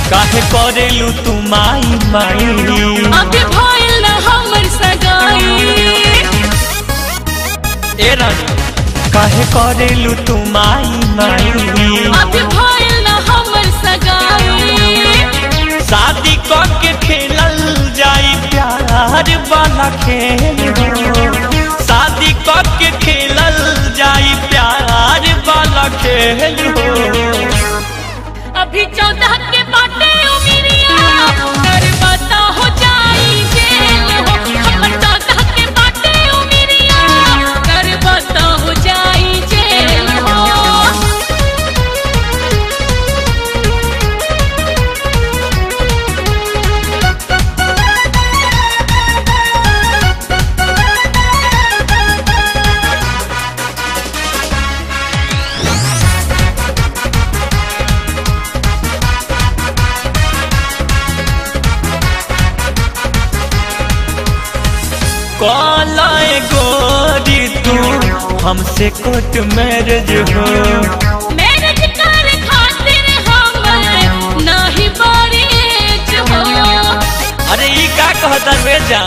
काहे करेलू तू माई माई अभी भइल न हमर सगाई ए रानी काहे करेलू तू माई माई अभी भइल न हमर सगाई शादी के खेलल जाई प्यार वाला खेल हो। शादी के खेलल जाई प्यार वाला खेल हो अभी चौदह के बाटे उमिरिया कर बता हो जाई जेल हो हमर चौदह के बाटे उमिरिया कर बता हो जाई जेल हो कालाए गोरी तू हमसे कोट मैरिज हो मैरिज कर खातिर हमर नाही बरेज हो अरे ई का कहता रे जान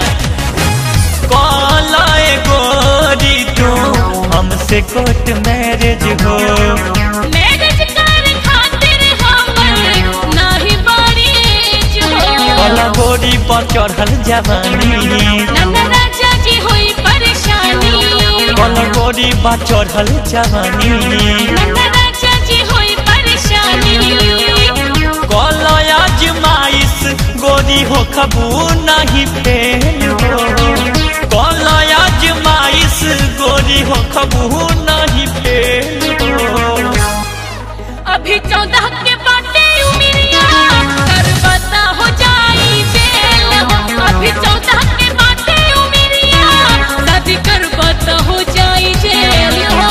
कालाए गोरी तू हमसे कोट मैरिज हो मैरिज कर खातिर हमर नाही बरेज हो काला गोरी पर चढ़ल जवानी नन्ना राजा जी होई परेशानी काला गोरी पर चढ़ल जवानी नन्ना राजा जी होई परेशानी काला आजमाइश गोरी हो खबू नहीं फेल हो काला आजमाइश गोरी हो खबू नहीं फेल हो अभी चौदह के बाटे उमिरिया कर बता हो जाई जेल हो अभी चौदह के बाटे उमिरिया शादी कर बता हो जाई जेल हो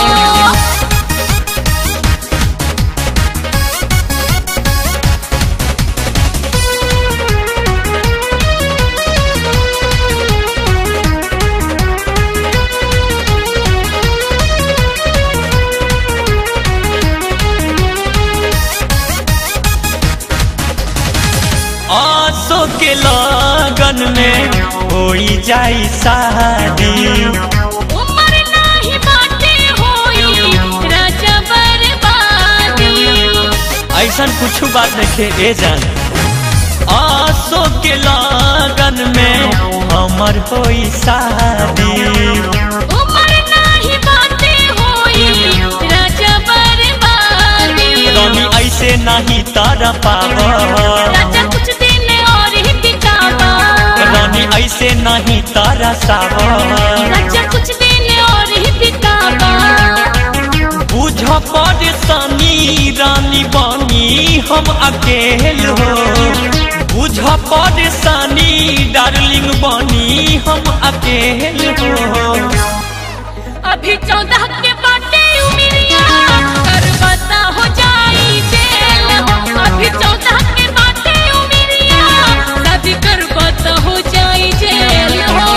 आसो के लगन में होई जाई शादी उमर नाही बाटे होई राजा बर्बादी ऐसा कुछ बात देखे ए जान आसो के लगन में हमर होई शादी उमर नाही बाटे होई राजा बर्बादी रानी ऐसे नहीं तारा पाव राजा कुछ दिन और ही बितावा रानी ऐसे नहीं तारा साव राजा कुछ दिन और ही बितावा बुझ परेशानी रानी बनी हम अकेल हो बुझ परेशानी डार्लिंग बनी हम अकेल हो अभी चौदह के बाटे उमिरिया कर बता हो जाई जेल हो अभी चौदह के बाटे उमिरिया शादी कर बता हो जाई जेल हो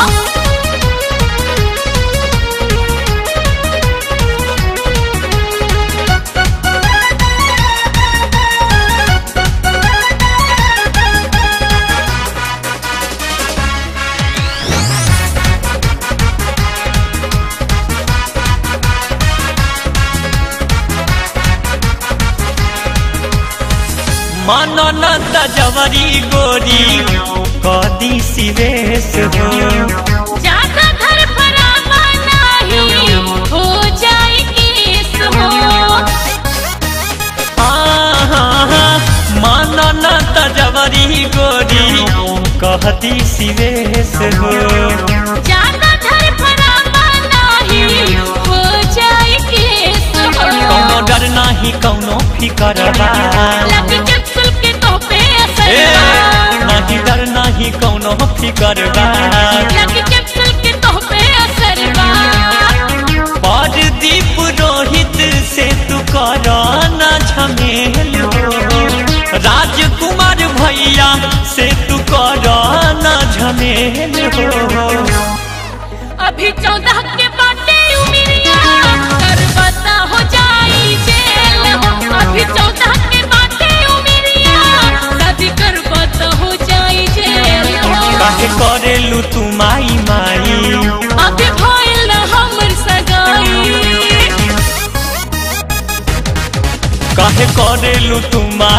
मनन तजवरी गोरी कदी सिवेश हो ज्यादा घर फरावा नहीं हो जाए केस हो मनन तजवरी गोरी कहती सिवेश हो ज्यादा घर फरावा नहीं हो जाए केस हो कौनो डर नहीं कौनो फिकरबा लगी कैप्सूल के तो पे असर ए, बा। नहीं डर नहीं कौनो फिकरबा लगी कैप्सूल के तो पे असर बा। बड़ दीप रोहित से तू कराना झमेल हो राजकुमार भैया से तू कराना झमेल हो अभी चौदह के बाटे उमिरिया कर बता हो जाई जेल हो अभी चौदह के बाटे उमिरिया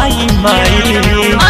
माई माई